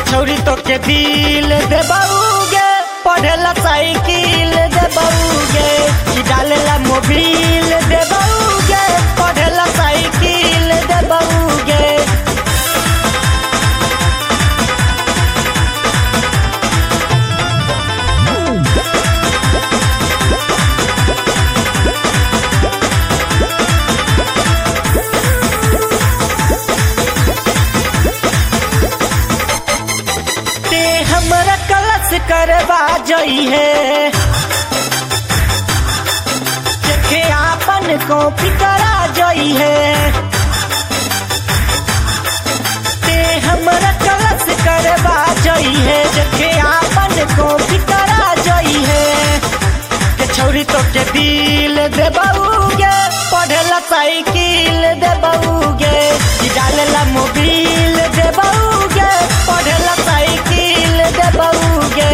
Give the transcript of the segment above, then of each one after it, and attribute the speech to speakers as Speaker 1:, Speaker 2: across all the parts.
Speaker 1: छौरी तो के दिल दे बउगे पढ़ेला साइकिल दे बउगे कि डालेला मोबिल दे बउगे पढ़ेला साइकिल दे बउगे ते हमरा कलश करवा जई है देखे आपन कॉपी करा जई है ते हमरा कलश करवा जई है देखे आपन कॉपी करा जई है के छौरी तो के दिल दे बउगे पढ़ेला साइकिल दे बउगे कि डालेला मोबिल दे बउगे पढ़ेला साइकिल दे बउगे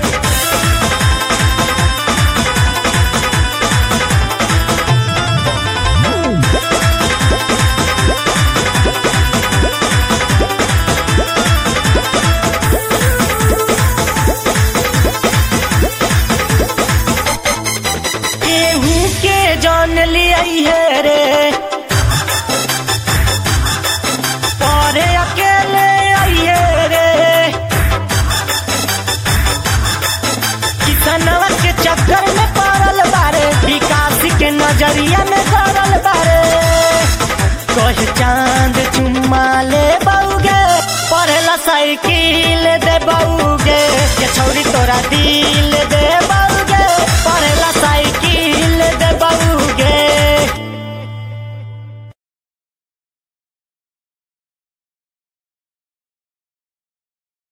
Speaker 1: केहू के जान लियाई है रे परे अकेले आई है रे किसनवा के चक्कर में पड़ल बारे विकास के नजरिया में गड़ल बारे कह चांद चुम्मा ले बउगे पढ़ेला साइकिल दे बउगे के छौरी तोरा दी